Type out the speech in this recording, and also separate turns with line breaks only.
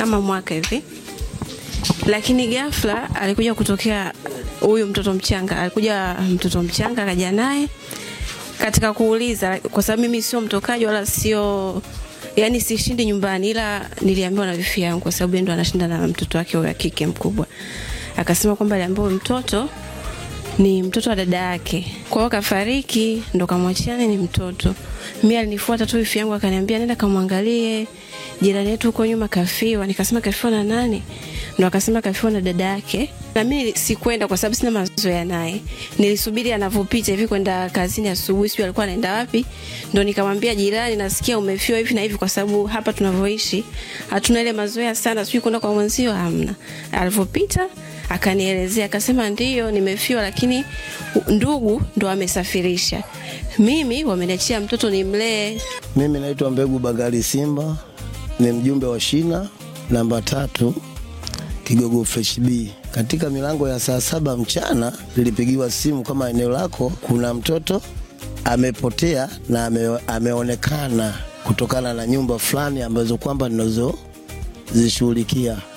kama mwaka hivi, lakini ghafla alikuja kutokea huyu mtoto mchanga, alikuja mtoto mchanga akaja naye katika kuuliza, kwa sababu mimi sio mtokaji wala sio yani sishindi nyumbani, ila niliambiwa na wifi yangu, kwa sababu yeye ndo anashinda na mtoto wake wa kike mkubwa. Akasema kwamba aliambiwa huyu mtoto ni mtoto wa dada yake, kwa hiyo kafariki, ndo kamwachia ni mtoto. Mimi alinifuata tu wifi yangu akaniambia, nenda kamwangalie jirani yetu huko nyuma kafiwa. Nikasema kafiwa na nani? Ndo akasema kafiwa na dada yake, na mimi sikwenda kwa sababu sina mazoea naye. Nilisubiri anavyopita hivi kwenda kazini asubuhi, sijui alikuwa anaenda wapi. Ndo nikamwambia jirani, nasikia umefiwa hivi na hivi, kwa sababu hapa tunavyoishi hatuna ile mazoea sana, sijui kwenda kwa mwenzio, hamna. Alivyopita akanielezea akasema, ndiyo nimefiwa, lakini ndugu ndo amesafirisha, mimi wameniachia mtoto nimlee.
Mimi naitwa Mbegu Bagari Simba, ni mjumbe wa shina namba tatu Kigogo Fresh B. Katika milango ya saa saba mchana nilipigiwa simu kama eneo lako kuna mtoto amepotea na ame, ameonekana kutokana na nyumba fulani ambazo kwamba ninazozishughulikia.